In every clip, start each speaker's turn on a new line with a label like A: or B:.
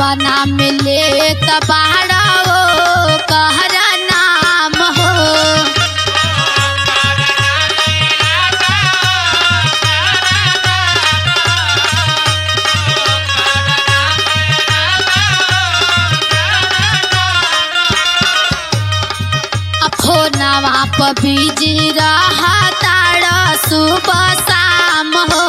A: सपना में ले तबाड़ा ओ कहरा नाम हो फोनवा पर बिजी रहा तारा सुबह शाम हो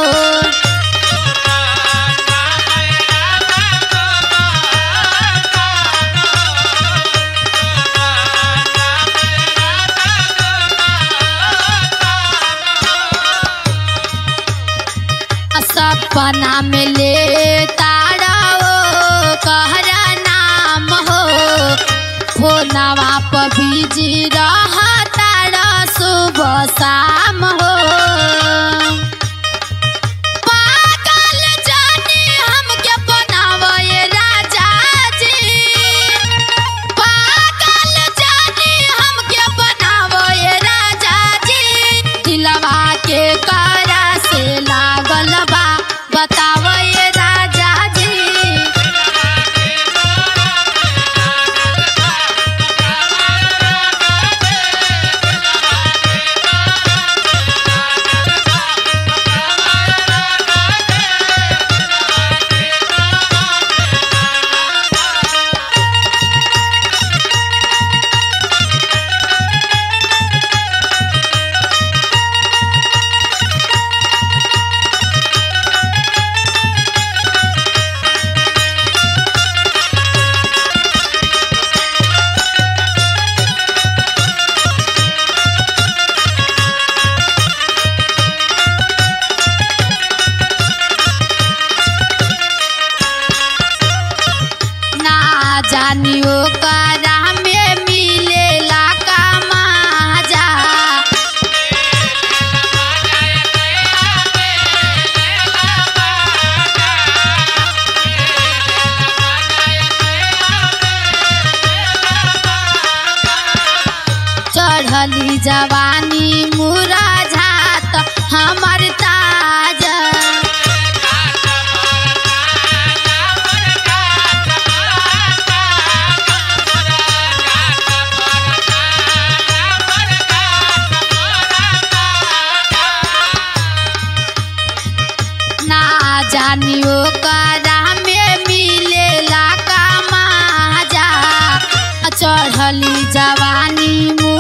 A: सपना में ले तारा ओ कहरा नाम हो फोनवा पर बिजी रहा तारा सुबह शाम हो पागल जाने हमके बनावे राजा जी पागल जाने हमके बनावे राजा जी दिलवा के करा से लागल बा बतावे राजा जी ना जानियो करा में मिलेला का माजा चढ़ली जवानी मुरझात हमर ताजा ना जानियो करा में मिलेला का माजा चढ़ली जवानी